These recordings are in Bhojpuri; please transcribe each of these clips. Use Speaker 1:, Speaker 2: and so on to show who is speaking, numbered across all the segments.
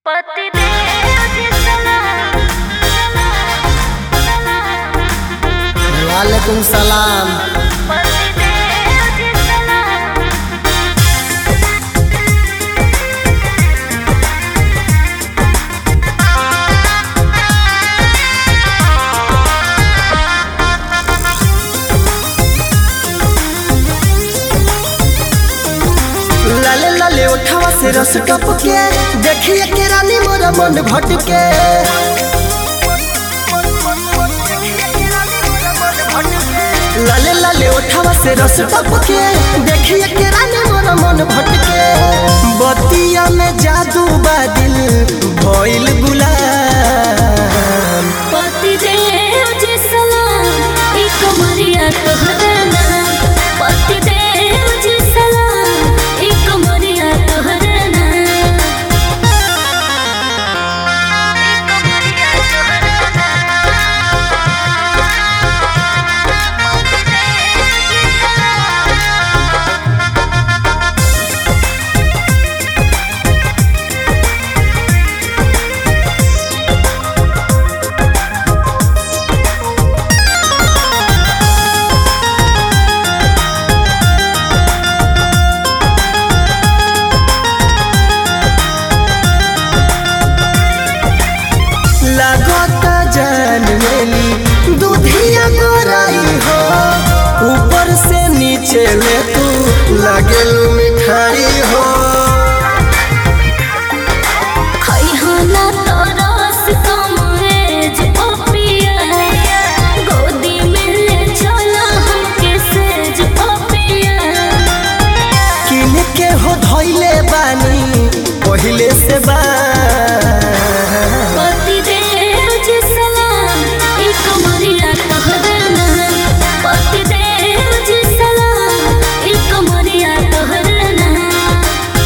Speaker 1: वालेकुम सलाम लाले लाले उठावा से रस टपके देखिए के रानी मोरा मन भटके लाले लाले उठावा से रस टपके देखिए के रानी मोरा मन भटके बतिया में जादू बादिल भइल गुलाम
Speaker 2: पति देव जी सलाम ई कमरिया तोहरा नाम पति देव जी सलाम ई कमरिया तोहरा नाम
Speaker 1: लागता जान मेली दूधिया गोराई हो ऊपर से नीचे ले तू लागेल मिठाई हो
Speaker 2: खइहा ना तो रस कमरेज ओ पिया गोदी में ले चला हमके सेज ओ पिया
Speaker 1: किन के हो धइले बानी पहिले से बा
Speaker 2: पति देव जी सलाम ई कमरिया तोहरा नाम पति देव जी सलाम ई कमरिया तोहरा नाम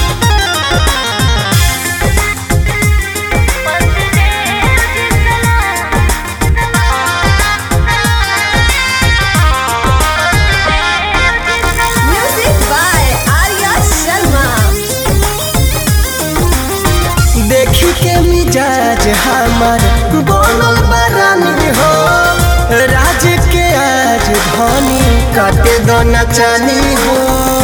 Speaker 3: Music by Arya Sharma.
Speaker 1: देखी के मिजाज हमर बनल बरानी हो राज के आज धनी काटे दो नचानी हो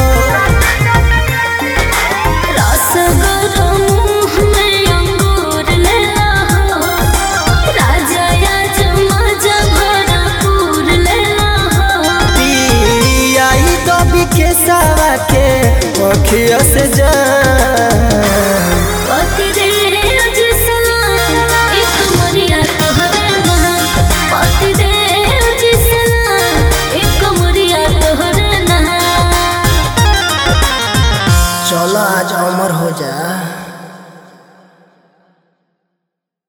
Speaker 2: रसगोरा मुँह में अंगूर लेला हो राजा या जमाजा भरपूर लेला हो
Speaker 1: आई दबी के सावा के अखिया से जान
Speaker 2: पति देव जी सलाम ई कमरिया तोहरा नाम पति देव जी सलाम ई कमरिया तोहरा नाम
Speaker 1: चलो आज अमर हो जा